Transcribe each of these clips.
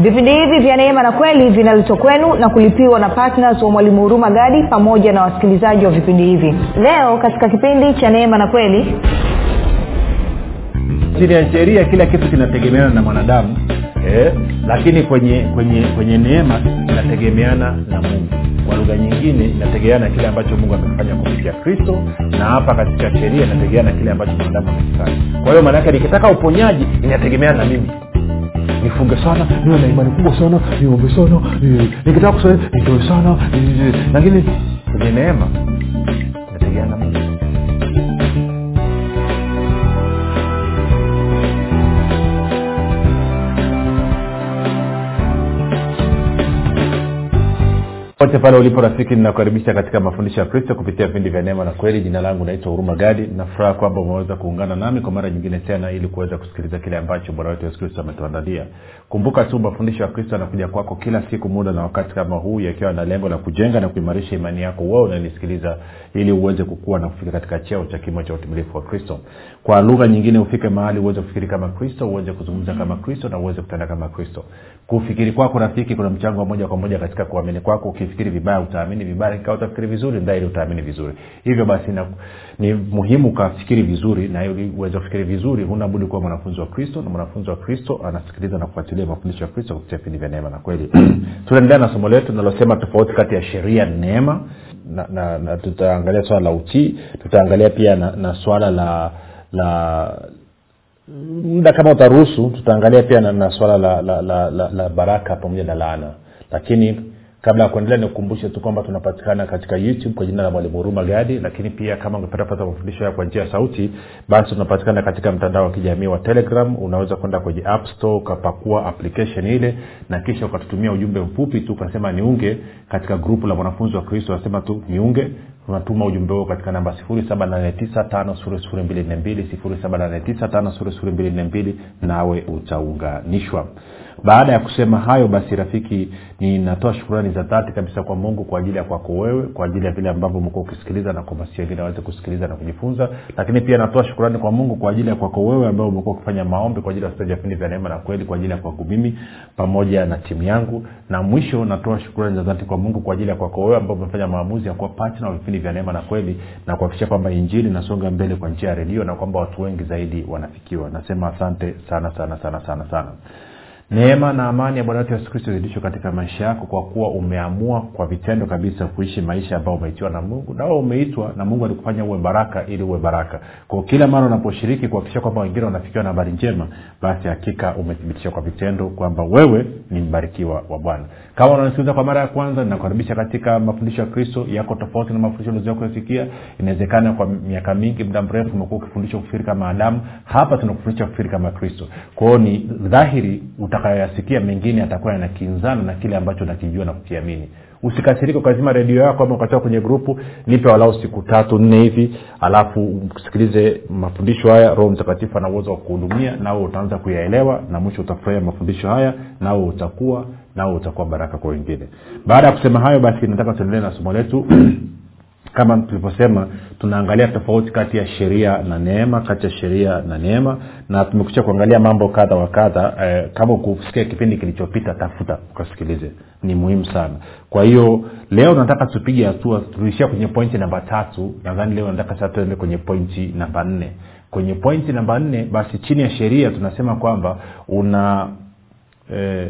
vipindi hivi vya neema na kweli vinaletwa kwenu na kulipiwa na ptns wa mwalimu huruma gadi pamoja na wasikilizaji wa vipindi hivi leo katika kipindi cha neema na kweli chini ya sheria kila kitu kinategemeana na mwanadamu eh, lakini kwenye kwenye kwenye neema inategemeana na mungu kwa lugha nyingine inategemeana na kile ambacho mungu amefanya kupitia kristo na hapa katika sheria inategemeana na kile ambacho mwanadamu amekifanya kwa hiyo maanaake nikitaka uponyaji inategemeana na mimi nifunge sana niwe na imani kubwa sana niombe sana eh, nikitaka kusali nitoe sana eh, lakini kwenye neema inategemeana na mungu pote pale ulipo rafiki ninakukaribisha katika mafundisho ya kristo kupitia vipindi vya neema na kweli jina langu naitwa huruma gadi nafuraha kwamba umeweza kuungana nami kwa mara nyingine tena ili kuweza kusikiliza kile ambacho bwana wetu yesu kristo ametuandalia kumbuka tu mafundisho ya kristo yanakuja kwako kila siku muda na wakati kama huu yakiwa na lengo la kujenga na kuimarisha imani yako wewe unanisikiliza ili uweze kukua na kufika katika cheo cha kimo cha utimilifu wa kristo kwa lugha nyingine ufike mahali uweze kufikiri kama kristo uweze kuzungumza kama kristo na uweze kutenda kama kristo kufikiri kwako rafiki kuna mchango wa moja kwa moja katika kuamini kwako ukifikiri vibaya utaamini vibaya ikawa utafikiri vizuri dhahiri utaamini vizuri hivyo basi na, ni muhimu ukafikiri vizuri na ili uweze kufikiri vizuri huna budi kuwa mwanafunzi wa kristo na mwanafunzi wa kristo anasikiliza na kufuatilia mafundisho ya kristo kupitia vipindi vya neema na kweli tunaendelea na somo letu linalosema tofauti kati ya sheria na neema na, na, na tutaangalia swala la utii tutaangalia pia na, na swala la la muda kama utaruhusu tutaangalia pia na, na swala la, la, la, la, la baraka pamoja na laana lakini kabla ya kuendelea nikukumbushe tu kwamba tunapatikana katika youtube kwa jina la mwalimu huruma gadi lakini pia kama ungependa kupata mafundisho haya kwa njia ya sauti basi tunapatikana katika mtandao wa kijamii wa telegram unaweza kwenda kwenye app store ukapakua application ile na kisha ukatutumia ujumbe mfupi tu ukasema niunge katika grupu la mwanafunzi wa kristo wasema tu niunge unatuma ujumbe huo katika namba 78952 nawe utaunganishwa baada ya kusema hayo basi rafiki ninatoa shukurani za dhati kabisa kwa mungu kwa ajili ya kwako wewe kwa ajili ya vile ambavyo umekuwa ukisikiliza na kuhamasisha wengine waweze kusikiliza na kujifunza lakini pia natoa shukurani kwa mungu kwa ajili ya kwako wewe ambao umekuwa ukifanya maombi kwa ajili ya wasikilizaji vipindi vya neema na kweli kwa ajili ya kwangu mimi pamoja na timu yangu na mwisho natoa shukurani za dhati kwa mungu kwa ajili ya kwako wewe ambao umefanya maamuzi ya kuwa patna wa vipindi vya neema na kweli na kuhakikisha kwamba injili inasonga mbele kwa njia ya redio na kwamba watu wengi zaidi wanafikiwa nasema asante sana sana sana sana sana neema na amani ya bwana wetu yesu kristo zidishwe katika maisha yako kwa kuwa umeamua kwa vitendo kabisa kuishi maisha ambayo umeitiwa na mungu na umeitwa na mungu alikufanya uwe baraka ili uwe baraka kwa kila mara unaposhiriki kuhakikisha kwamba wengine wanafikiwa na habari njema basi hakika umethibitisha kwa vitendo kwamba wewe ni mbarikiwa wa bwana kama unanisikiliza kwa mara ya kwanza ninakukaribisha katika mafundisho ya kristo yako tofauti na mafundisho ulizia kuyafikia inawezekana kwa miaka mingi muda mrefu umekuwa ukifundishwa kufikiri kama adamu hapa tunakufundisha kufikiri kama kristo kwao ni dhahiri utakayoyasikia mengine yatakuwa yanakinzana na kile ambacho nakijua na kukiamini usikasirike ukazima redio yako ama ukatoka kwenye grupu nipe walau siku tatu nne hivi alafu usikilize mafundisho haya roho mtakatifu ana uwezo wa kuhudumia nawe utaanza kuyaelewa na mwisho utafurahia mafundisho haya nawe utakuwa nawe utakuwa baraka kwa wengine baada ya kusema hayo basi nataka tuendelee na somo letu kama tulivyosema tunaangalia tofauti kati ya sheria na neema kati ya sheria na neema na tumekucha kuangalia mambo kadha wa kadha eh, kama kusikia kipindi kilichopita tafuta ukasikilize ni muhimu sana kwa hiyo leo nataka tupige hatua tuishia kwenye pointi namba tatu nadhani leo nataka sasa tuende kwenye pointi namba nne kwenye pointi namba nne basi chini ya sheria tunasema kwamba una eh,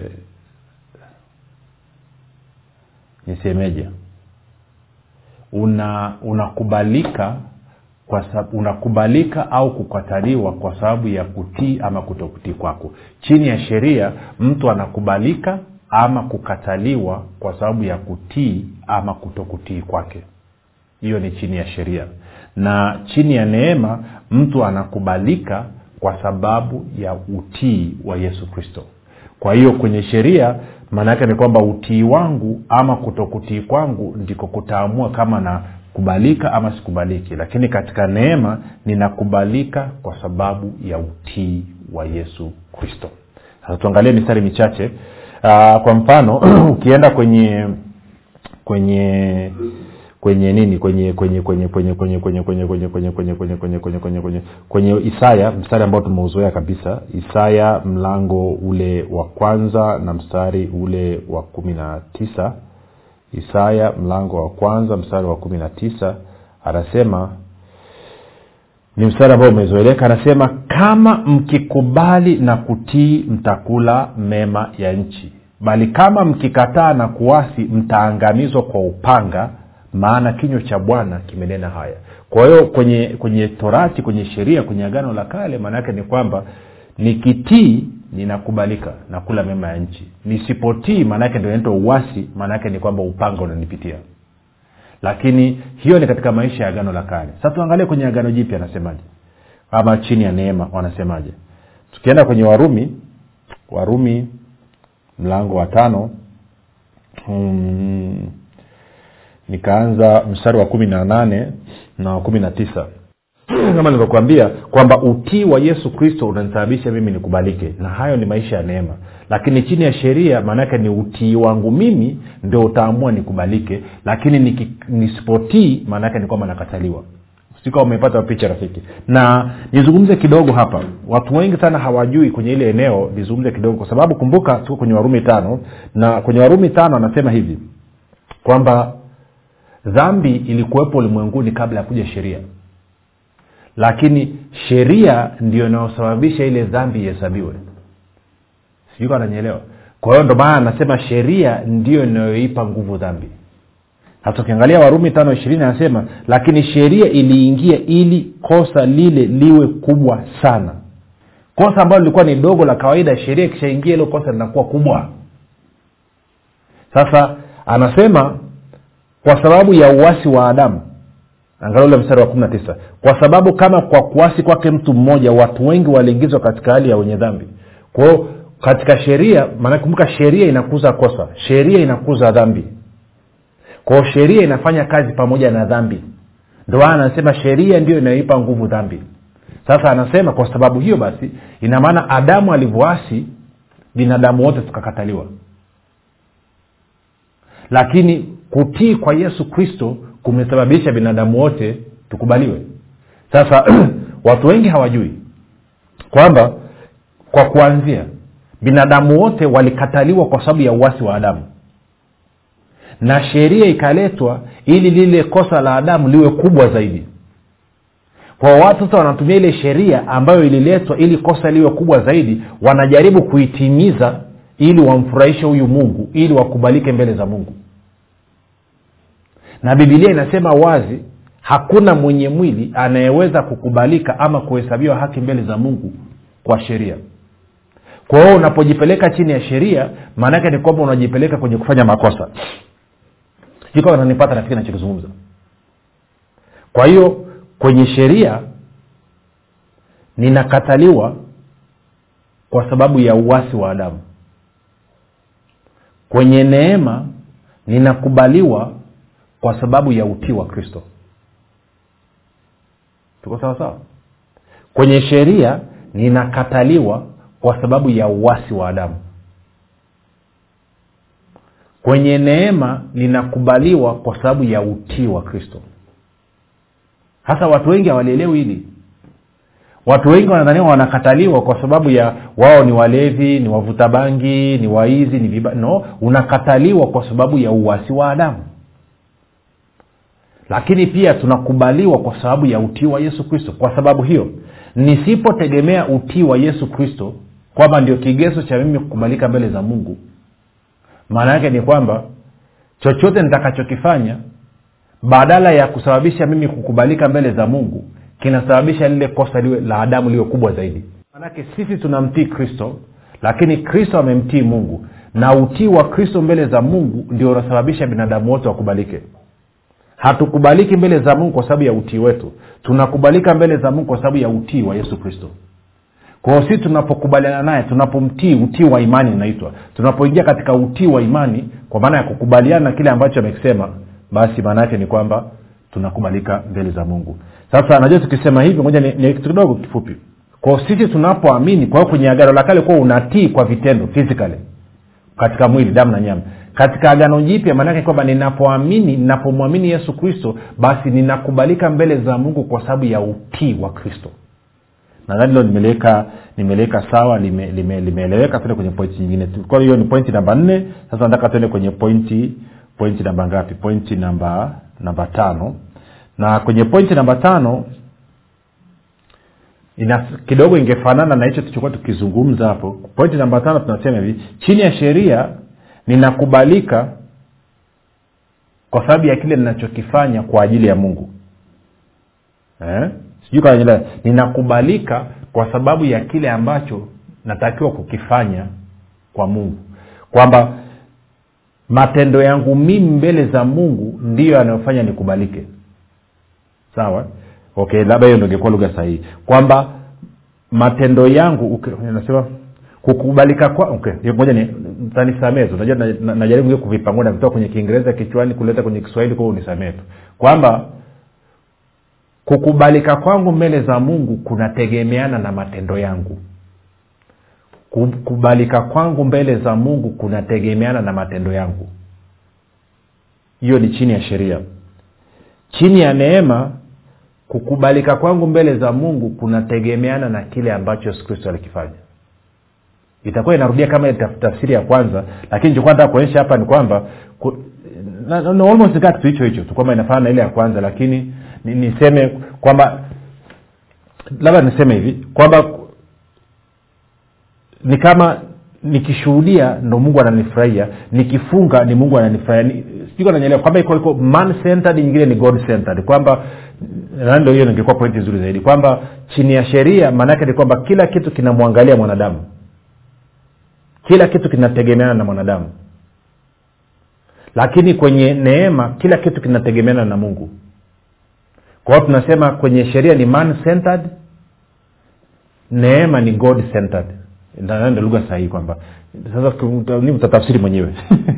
nisemeje una unakubalika kwa sababu unakubalika au kukataliwa kwa sababu ya kutii ama kutokutii kwako chini ya sheria mtu anakubalika ama kukataliwa kwa sababu ya kutii ama kutokutii kwake hiyo ni chini ya sheria na chini ya neema mtu anakubalika kwa sababu ya utii wa yesu kristo kwa hiyo kwenye sheria maana yake ni kwamba utii wangu ama kutokutii kwangu ndiko kutaamua kama nakubalika ama sikubaliki lakini katika neema ninakubalika kwa sababu ya utii wa yesu kristo sasa tuangalie mistari michache uh, kwa mfano ukienda kwenye kwenye kwenye nini kwenye kwenye kwenye kwenye kwenye kwenye kwenye kwenye kwenye kwenye kwenye kwenye kwenye kwenye kwenye kwenye isaya mstari ambao tumeuzoea kabisa isaya mlango ule wa kwanza na mstari ule wa kumi na tisa isaya mlango wa kwanza mstari wa kumi na tisa anasema ni mstari ambao umezoeleka anasema kama mkikubali na kutii mtakula mema ya nchi bali kama mkikataa na kuasi mtaangamizwa kwa upanga maana kinywa cha bwana kimenena haya kwa hiyo kwenye kwenye torati kwenye sheria kwenye agano la kale maana yake ni kwamba nikitii ninakubalika nakula mema ya nchi nisipotii maanaake ndio inaitwa uwasi maanaake ni kwamba upanga unanipitia lakini hiyo ni katika maisha ya agano la kale sasa tuangalie kwenye agano jipya anasemaje ama chini ya neema wanasemaje tukienda kwenye warumi warumi mlango wa tano hmm, nikaanza mstari wa kumi na nane na wa kumi na tisa kama nilivyokuambia kwamba utii wa yesu kristo unanisababisha mimi nikubalike na hayo ni maisha ya neema lakini chini ya sheria maanaake ni utii wangu mimi ndio utaamua nikubalike lakini niki, nisipotii maanaake ni kwamba nakataliwa sika umepata picha rafiki na nizungumze kidogo hapa watu wengi sana hawajui kwenye ile eneo nizungumze kidogo kwa sababu kumbuka tuko kwenye warumi tano na kwenye warumi tano anasema hivi kwamba dhambi ilikuwepo ulimwenguni kabla ya kuja sheria lakini sheria ndio inayosababisha ile dhambi ihesabiwe sijui kama nanyeelewa kwa hiyo ndo maana anasema sheria ndio inayoipa nguvu dhambi hata ukiangalia warumi tano ishirini anasema lakini sheria iliingia ili kosa lile liwe kubwa sana kosa ambalo lilikuwa ni dogo la kawaida sheria ikishaingia hilo kosa linakuwa kubwa sasa anasema kwa sababu ya uwasi wa adamu angalia ule mstari wa kumi na tisa kwa sababu kama kwa kuasi kwake mtu mmoja watu wengi waliingizwa katika hali ya wenye dhambi kwao katika sheria maana kumbuka sheria inakuza kosa sheria inakuza dhambi kwao sheria inafanya kazi pamoja na dhambi ndo maana anasema sheria ndio inayoipa nguvu dhambi sasa anasema kwa sababu hiyo basi ina maana adamu alivyoasi binadamu wote tukakataliwa lakini kutii kwa yesu kristo kumesababisha binadamu wote tukubaliwe sasa watu wengi hawajui kwamba kwa kuanzia binadamu wote walikataliwa kwa sababu ya uwasi wa adamu na sheria ikaletwa ili lile kosa la adamu liwe kubwa zaidi kwa watu sasa wanatumia ile sheria ambayo ililetwa ili kosa liwe kubwa zaidi wanajaribu kuitimiza ili wamfurahishe huyu mungu ili wakubalike mbele za mungu na bibilia inasema wazi hakuna mwenye mwili anayeweza kukubalika ama kuhesabiwa haki mbele za mungu kwa sheria kwa hiyo unapojipeleka chini ya sheria maanaake ni kwamba unajipeleka kwenye kufanya makosa ikawa nanipata rafiki nachokizungumza kwa hiyo kwenye sheria ninakataliwa kwa sababu ya uwasi wa adamu kwenye neema ninakubaliwa kwa sababu ya utii wa kristo tuko sawa sawa kwenye sheria ninakataliwa kwa sababu ya uwasi wa adamu kwenye neema ninakubaliwa kwa sababu ya utii wa kristo hasa watu wengi hawalielewi hili watu wengi wanadhaniwa wanakataliwa kwa sababu ya wao ni walevi ni wavuta bangi ni waizi ni viba no unakataliwa kwa sababu ya uwasi wa adamu lakini pia tunakubaliwa kwa sababu ya utii wa yesu kristo kwa sababu hiyo nisipotegemea utii wa yesu kristo kwamba ndio kigezo cha mimi kukubalika mbele za mungu maana yake ni kwamba chochote nitakachokifanya badala ya kusababisha mimi kukubalika mbele za mungu kinasababisha lile kosa liwe la adamu liwe kubwa zaidi manake sisi tunamtii kristo lakini kristo amemtii mungu na utii wa kristo mbele za mungu ndio unasababisha binadamu wote wakubalike hatukubaliki mbele za mungu kwa sababu ya utii wetu tunakubalika mbele za mungu kwa sababu ya utii wa yesu kristo kwao si tunapokubaliana naye tunapomtii utii wa imani inaitwa tunapoingia katika utii wa imani kwa maana ya kukubaliana na kile ambacho amekisema basi maana yake ni kwamba tunakubalika mbele za mungu sasa najua tukisema hivi moja ni, ni kitu kidogo kifupi kwao sisi tunapoamini kwa hiyo kwenye agano la kale kuwa unatii kwa vitendo physically katika mwili damu na nyama katika agano jipya maanake kwamba ninapoamini ninapomwamini yesu kristo basi ninakubalika mbele za mungu kwa sababu ya utii wa kristo nadhani hilo nimeliweka nimeliweka sawa limeeleweka lime, lime tuende kwenye pointi nyingine kwa hiyo ni pointi namba nne sasa nataka tuende kwenye pointi pointi namba ngapi pointi namba namba tano na kwenye pointi namba tano ina kidogo ingefanana na hicho tulichokuwa tukizungumza hapo pointi namba tano tunasema hivi chini ya sheria ninakubalika kwa sababu ya kile ninachokifanya kwa ajili ya mungu eh? sijui kananyelewa ninakubalika kwa sababu ya kile ambacho natakiwa kukifanya kwa mungu kwamba matendo yangu mimi mbele za mungu ndiyo yanayofanya nikubalike sawa okay labda hiyo ndo ingekuwa lugha sahihi kwamba matendo yangu okay, nasema kukubalika kwa okay moja ni tanisamee tu najua na- najaribu na, kuvipangua na kutoka kwenye kiingereza kichwani kuleta kwenye kiswahili kwao unisamee tu kwamba kukubalika kwangu mbele za mungu kunategemeana na matendo yangu kukubalika kwangu mbele za mungu kunategemeana na matendo yangu hiyo ni chini ya sheria chini ya neema kukubalika kwangu mbele za mungu kunategemeana na kile ambacho yesu kristo alikifanya itakuwa inarudia kama ile taf- tafsiri ya kwanza lakini chokuwa nataka kuonyesha hapa ni kwamba ku, na, na, almost kaa kitu hicho hicho tu kwamba inafanana na ile ya kwanza lakini ni- niseme kwamba labda niseme hivi kwamba ni kama nikishuhudia ndo mungu ananifurahia nikifunga ni mungu ananifurahia Ni- sijui nanyeelewa kwamba iko iko man centered nyingine ni god centered kwamba na ndio hiyo ningekuwa pointi nzuri zaidi kwamba chini ya sheria maanaake ni kwamba kila kitu kinamwangalia mwanadamu kila kitu kinategemeana na mwanadamu lakini kwenye neema kila kitu kinategemeana na mungu kwa hiyo tunasema kwenye sheria ni man centered neema ni god centered Ndio- ndio lugha sahihi kwamba sasa ku- ni utatafsiri mwenyewe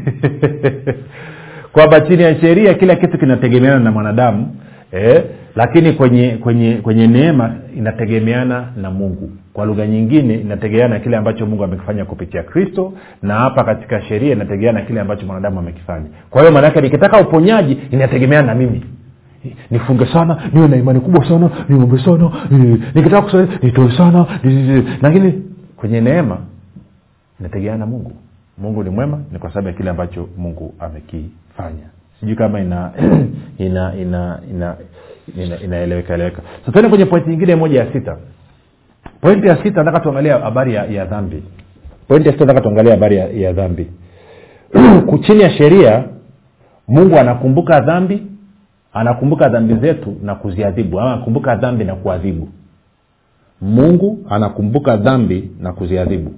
kwamba chini ya sheria kila kitu kinategemeana na mwanadamu eh, lakini kwenye kwenye kwenye neema inategemeana na mungu kwa lugha nyingine inategemeana na kile ambacho mungu amekifanya kupitia kristo na hapa katika sheria inategemeana na kile ambacho mwanadamu amekifanya kwa hiyo maanaake nikitaka uponyaji inategemeana na mimi nifunge sana niwe na imani kubwa sana niombe sana ni- nikitaka kusali nitoe sana ni- ni- ni- lakini kwenye neema inategemeana na mungu mungu ni mwema ni kwa sababu ya kile ambacho mungu amekifanya sijui kama ina ina ina ina ina- inaeleweka eleweka so tuende kwenye pointi nyingine moja ya sita pointi ya sita nataka tuangalia habari ya, ya dhambi pointi ya sita nataka tuangalia habari ya, ya dhambi chini ya sheria mungu anakumbuka dhambi anakumbuka dhambi zetu na kuziadhibu ama anakumbuka dhambi na kuadhibu mungu anakumbuka dhambi na kuziadhibu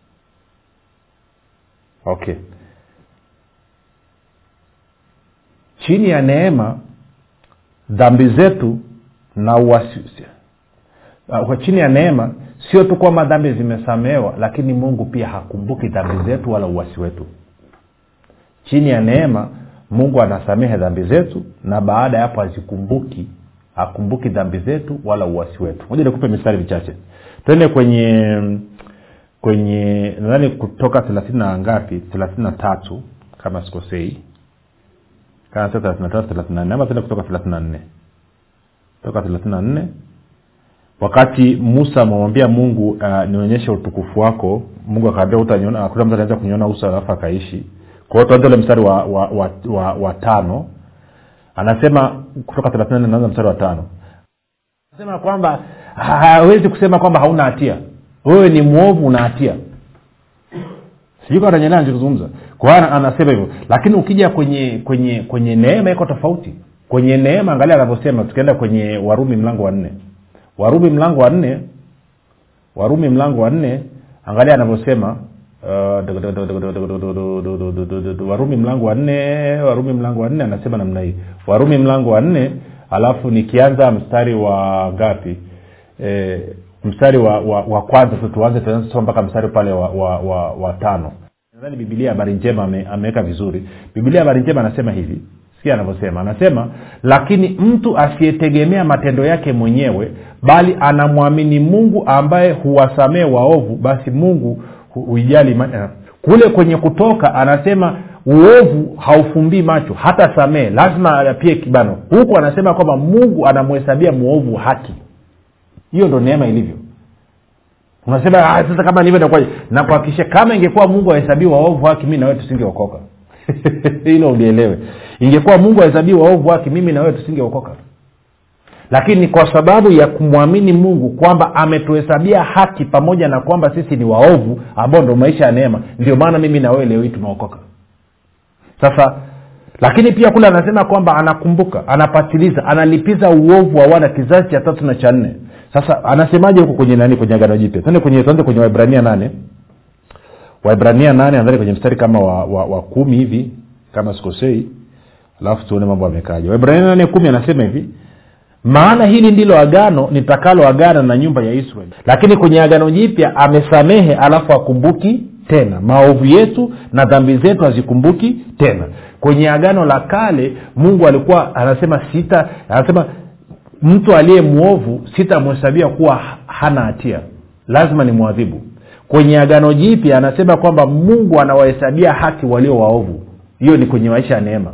okay chini ya neema dhambi zetu na uwasi uh, kwa chini ya neema sio tu kwamba dhambi zimesamehewa lakini mungu pia hakumbuki dhambi zetu wala uwasi wetu chini ya neema mungu anasamehe dhambi zetu na baada ya hapo hazikumbuki hakumbuki dhambi zetu wala uwasi wetu moja nikupe mistari michache twende kwenye kwenye nadhani kutoka thelathini na ngapi thelathini na tatu kama sikosei kama sio thelathini na tatu thelathini na nne ama tende kutoka thelathini na nne toka thelathini na nne wakati musa amemwambia mungu uh, nionyeshe utukufu wako mungu akaambia utaniona akuta mtu anaweza kuniona uso alafu akaishi kwa hiyo tuanze ule mstari wa, wa, wa, wa, wa tano anasema kutoka thelathini na nne naanza mstari wa tano anasema kwamba hawezi kusema kwamba hauna hatia wewe ni mwovu una hatia sijui kama tanyelea nachozungumza kwa hiyo ana- anasema hivyo lakini ukija kwenye kwenye kwenye neema iko tofauti kwenye neema angalia anavyosema tukienda kwenye warumi mlango wa nne warumi mlango wa nne warumi mlango wa nne angalia anavyosema uh, warumi mlango wa nne warumi mlango wa nne anasema namna hii warumi mlango wa nne alafu nikianza mstari wa ngapi e, mstari wa, wa, wa kwanza tu tuanze tunasoma mpaka mstari pale wa, wa, wa, wa tano nadhani bibilia habari njema ame- ameweka vizuri bibilia habari njema anasema hivi sikia anavyosema anasema lakini mtu asiyetegemea matendo yake mwenyewe bali anamwamini mungu ambaye huwasamee waovu basi mungu hu- huijali ima- eh, kule kwenye kutoka anasema uovu haufumbii macho hata samee lazima apie kibano huku anasema kwamba mungu anamhesabia mwovu haki hiyo ndo neema ilivyo unasema ah, sasa kama nivyo nakuaje nakuhakikisha kama ingekuwa mungu ahesabii waovu haki mi nawewe tusingeokoka hilo ulielewe ingekuwa mungu ahesabii waovu haki mimi nawewe tusingeokoka lakini kwa sababu ya kumwamini mungu kwamba ametuhesabia haki pamoja na kwamba sisi ni waovu ambao ndo maisha ya neema ndio maana mimi na wewe leo hii tumeokoka sasa lakini pia kule anasema kwamba anakumbuka anapatiliza analipiza uovu wa wana kizazi cha tatu na cha nne sasa anasemaje huko kwenye nani kwenye agano jipya tuende kwenye tuanze kwenye waibrania nane waibrania nane nadhani kwenye mstari kama wa, wa, wa kumi hivi kama sikosei alafu tuone mambo amekaja waibrania nane kumi anasema hivi maana hili ndilo agano nitakalo agana na nyumba ya israeli lakini kwenye agano jipya amesamehe alafu akumbuki tena maovu yetu na dhambi zetu hazikumbuki tena kwenye agano la kale mungu alikuwa anasema sita anasema mtu aliye mwovu sitamhesabia kuwa hana hatia lazima ni mwadhibu kwenye agano jipya anasema kwamba mungu anawahesabia haki walio waovu hiyo ni kwenye maisha ya neema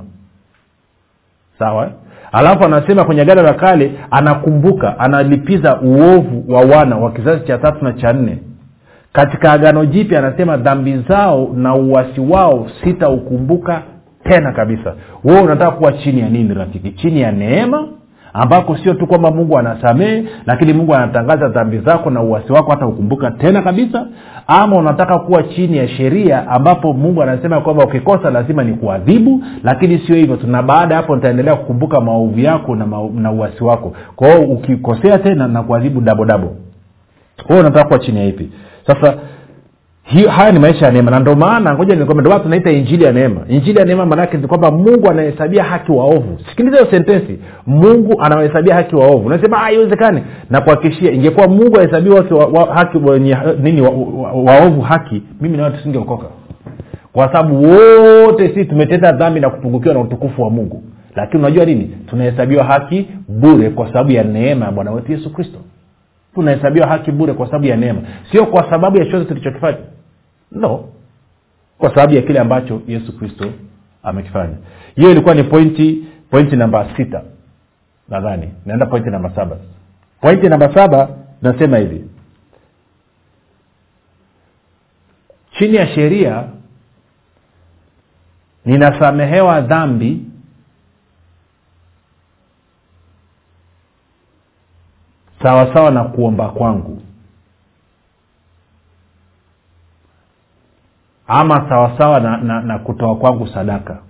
sawa alafu anasema kwenye agano la kale anakumbuka analipiza uovu wa wana wa kizazi cha tatu na cha nne katika agano jipya anasema dhambi zao na uwasi wao sitaukumbuka tena kabisa wewe unataka kuwa chini ya nini rafiki chini ya neema ambako sio tu kwamba mungu anasamehe lakini mungu anatangaza dhambi zako na uwasi wako hata ukumbuka tena kabisa ama unataka kuwa chini ya sheria ambapo mungu anasema kwamba ukikosa lazima ni kuadhibu lakini sio hivyo tuna baada ya hapo nitaendelea kukumbuka maovu yako na, ma, na uwasi wako kwa hiyo ukikosea tena na kuadhibu dabodabo kwa hiyo unataka kuwa chini ya ipi sasa hiyo haya ni maisha ya neema na ndio maana ngoja nikwambia ndio maana tunaita injili ya neema injili ya neema maanaake ni kwamba mungu anahesabia haki waovu sikiliza hiyo sentensi mungu anawahesabia haki waovu unasema haiwezekani na kuhakikishia ingekuwa mungu ahesabiwa haki, wa, wa, haki wenye nini waovu wa, wa, waovu haki mimi nawe tusingeokoka kwa sababu wote sisi tumetenda dhambi na kupungukiwa na utukufu wa mungu lakini unajua nini tunahesabiwa haki bure kwa sababu ya neema ya bwana wetu yesu kristo tunahesabiwa haki bure kwa sababu ya neema sio kwa sababu ya chochote tulichokifanya no kwa sababu ya kile ambacho yesu kristo amekifanya hiyo ilikuwa ni pointi pointi namba sita nadhani naenda pointi namba saba pointi namba saba nasema hivi chini ya sheria ninasamehewa dhambi sawasawa sawa na kuomba kwangu ama sawasawa na, na, na kutoa kwangu sadaka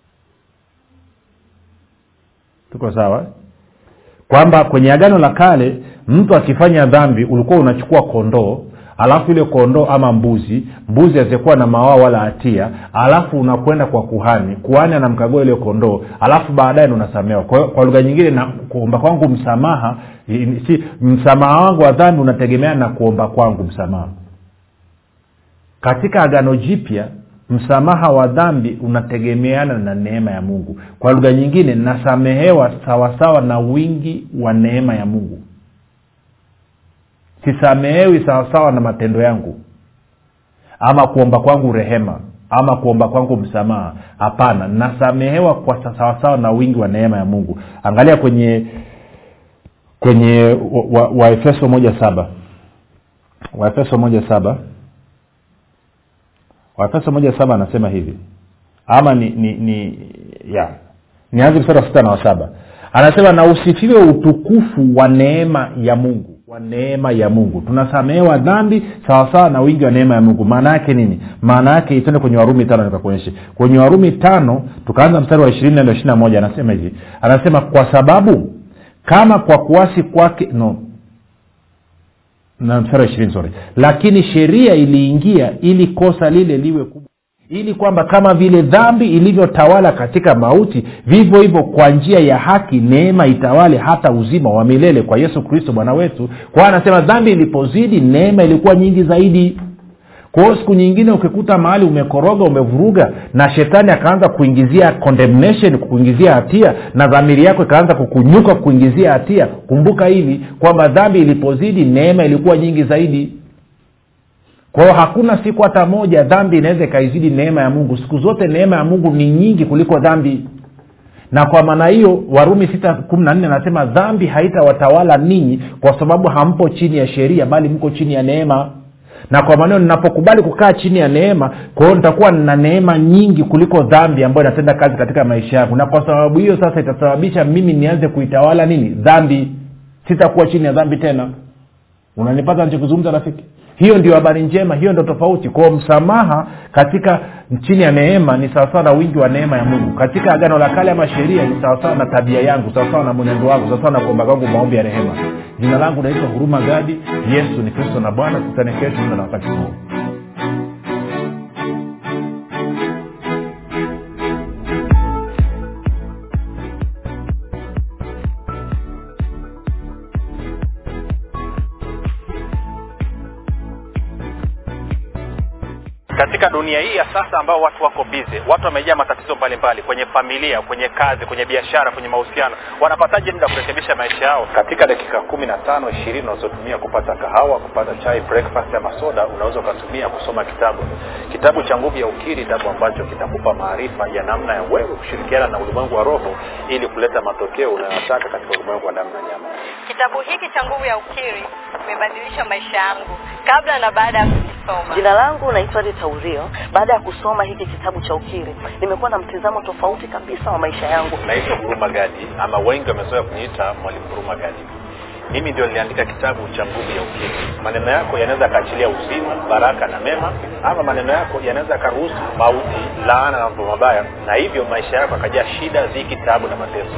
tuko sawa kwamba kwenye agano la kale mtu akifanya dhambi ulikuwa unachukua kondoo alafu ile kondoo ama mbuzi mbuzi azikuwa na mawaa wala hatia alafu unakwenda kwa kuhani kuhani anamkagua ile kondoo alafu baadaye unasamewa kwa, kwa lugha nyingine na kuomba kwangu msamaha si msamaha wangu wa dhambi unategemeana na kuomba kwangu msamaha katika agano jipya msamaha wa dhambi unategemeana na neema ya mungu kwa lugha nyingine nasamehewa sawasawa na wingi wa neema ya mungu sisamehewi sawasawa na matendo yangu ama kuomba kwangu rehema ama kuomba kwangu msamaha hapana nasamehewa kwa sawasawa na wingi wa neema ya mungu angalia kwenye kwenye waefeso wa, wa moja saba waefeso moja saba waefeso moja saba anasema hivi ama ni ni ni ya nianze mstari wa sita na wa saba anasema na usifiwe utukufu wa neema ya mungu wa neema ya mungu tunasamehewa dhambi sawasawa na wingi wa neema ya mungu maana yake nini maana yake itende kwenye warumi tano nikakuonyeshe kwenye warumi tano tukaanza mstari wa ishirini na ishiri na moja anasema hivi anasema kwa sababu kama kwa kuasi kwake no na mstari wa ishirini sorry lakini sheria iliingia ili kosa lile liwe kubwa ili kwamba kama vile dhambi ilivyotawala katika mauti vivyo hivyo kwa njia ya haki neema itawale hata uzima wa milele kwa yesu kristo bwana wetu kwa hiyo anasema dhambi ilipozidi neema ilikuwa nyingi zaidi kwa hiyo siku nyingine ukikuta mahali umekoroga umevuruga na shetani akaanza kuingizia condemnation kukuingizia hatia na dhamiri yako ikaanza kukunyuka kukuingizia hatia kumbuka hivi kwamba dhambi ilipozidi neema ilikuwa nyingi zaidi kwa hiyo hakuna siku hata moja dhambi inaweza ikaizidi neema ya mungu siku zote neema ya mungu ni nyingi kuliko dhambi na kwa maana hiyo warumi sita kumi na nne anasema dhambi haitawatawala ninyi kwa sababu hampo chini ya sheria bali mko chini ya neema na kwa maneno ninapokubali kukaa chini ya neema kwa hiyo nitakuwa nina neema nyingi kuliko dhambi ambayo inatenda kazi katika maisha yangu na kwa sababu hiyo sasa itasababisha mimi nianze kuitawala nini dhambi sitakuwa chini ya dhambi tena unanipata nachokizungumza rafiki hiyo ndio habari njema hiyo ndio tofauti kwao msamaha katika chini ya neema ni sawasawa na wingi wa neema ya mungu katika agano la kale ama sheria ni sawasawa na tabia yangu sawasawa na mwenendo wangu sawasawa na kuomba kwangu maombi ya rehema jina langu naitwa huruma gadi yesu ni kristo na bwana tutane kesho muda na wakati huu katika dunia hii ya sasa ambao watu wako bize watu wamejaa matatizo mbalimbali kwenye familia kwenye kazi kwenye biashara kwenye mahusiano wanapataje muda kurekebisha maisha yao katika dakika kumi na tano ishirini unazotumia kupata kahawa kupata chai breakfast ama soda unaweza ukatumia kusoma kitabu kitabu cha nguvu ya ukiri kitabu ambacho kitakupa maarifa ya namna ya wewe kushirikiana na ulimwengu wa roho ili kuleta matokeo unayotaka katika ulimwengu wa damu na nyama Kitabu hiki cha Nguvu ya Ukiri kimebadilisha maisha yangu kabla na baada ya kukisoma. Jina langu naitwa Rita Urio. Baada ya kusoma hiki kitabu cha ukiri, nimekuwa na mtizamo tofauti kabisa wa maisha yangu. naitwa huruma gadi ama wengi wamezoea kuniita mwalimu huruma gadi mimi ndio niliandika kitabu cha nguvu ya ukiri maneno yako yanaweza yakaachilia uzima baraka na mema ama maneno yako yanaweza yakaruhusu mauti laana na mambo mabaya na hivyo maisha yako akajaa shida dhiki taabu na mateso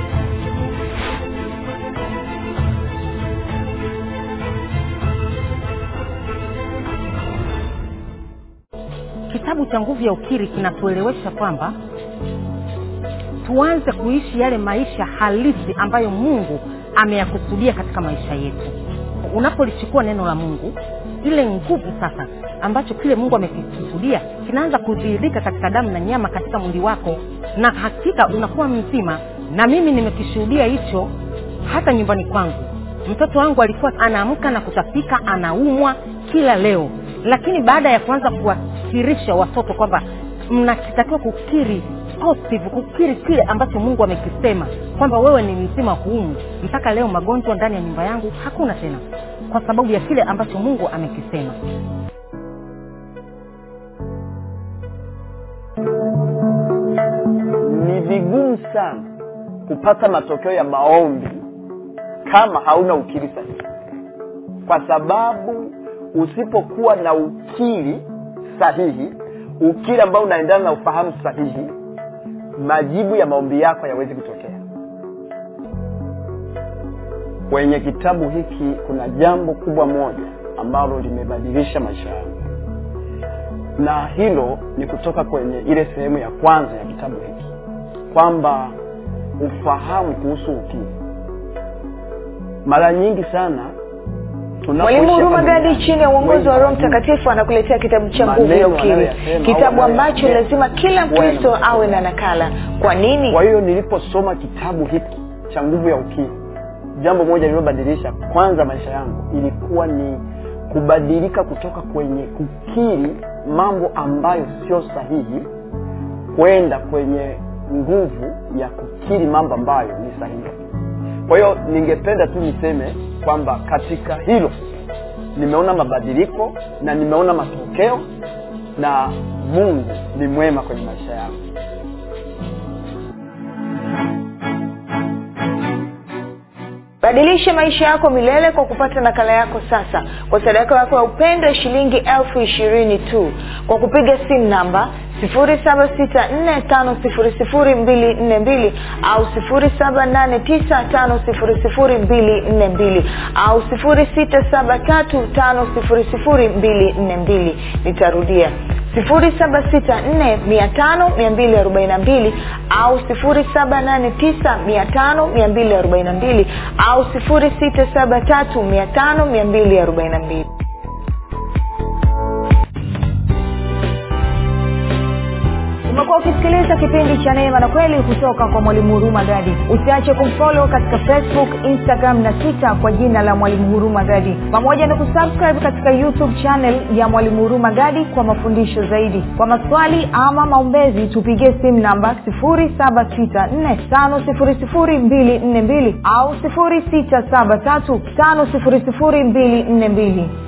kitabu cha nguvu ya ukiri kinatuelewesha kwamba tuanze kuishi yale maisha halisi ambayo mungu ameyakusudia katika maisha yetu unapolichukua neno la mungu ile nguvu sasa ambacho kile mungu amekikusudia kinaanza kudhihirika katika damu na nyama katika mwili wako na hakika unakuwa mzima na mimi nimekishuhudia hicho hata nyumbani kwangu mtoto wangu alikuwa anaamka na kutapika anaumwa kila leo lakini baada ya kuanza kuwakirisha watoto kwamba mnatakiwa kukiri positive kukiri kile ambacho mungu amekisema kwamba wewe ni mzima huumu mpaka leo magonjwa ndani ya nyumba yangu hakuna tena kwa sababu ya kile ambacho mungu amekisema ni vigumu sana kupata matokeo ya maombi kama hauna ukiri sahihi kwa sababu usipokuwa na ukiri sahihi ukiri ambao unaendana na ufahamu sahihi majibu ya maombi yako hayawezi kutokea kwenye kitabu hiki kuna jambo kubwa moja ambalo limebadilisha maisha yangu na hilo ni kutoka kwenye ile sehemu ya kwanza ya kitabu hiki kwamba ufahamu kuhusu ukiri mara nyingi sana tunapoishi mwalimu huruma hapa gadi duniani, chini ya uongozi wa roho wengi mtakatifu anakuletea kitabu cha nguvu ya Maneno ukiri anayoyasema kitabu au ambacho anayoyasema lazima kila kuwa na mkristo matokeo. awe na nakala kwa nini kwa hiyo niliposoma kitabu hiki cha nguvu ya ukiri jambo moja lililobadilisha kwanza maisha yangu ilikuwa ni kubadilika kutoka kwenye kukiri mambo ambayo sio sahihi kwenda kwenye nguvu ya kukiri mambo ambayo ni sahihi kwa hiyo ningependa tu niseme kwamba katika hilo nimeona mabadiliko na nimeona matokeo na mungu ni mwema kwenye maisha yangu badilisha maisha yako milele kwa kupata nakala yako sasa kwa sadaka yako ya upendo ya shilingi elfu ishirini tu kwa kupiga simu namba 7645242 au 7895242 au 6735242 nitarudia 7645242 au 7895242 au 6735242 Kuna umekuwa ukisikiliza kipindi cha neema na kweli kutoka kwa mwalimu huruma gadi usiache kumfolo katika facebook instagram na twitter kwa jina la mwalimu huruma gadi pamoja na kusubscribe katika youtube channel ya mwalimu huruma gadi kwa mafundisho zaidi kwa maswali ama maombezi tupigie simu namba 7645242 au 6735242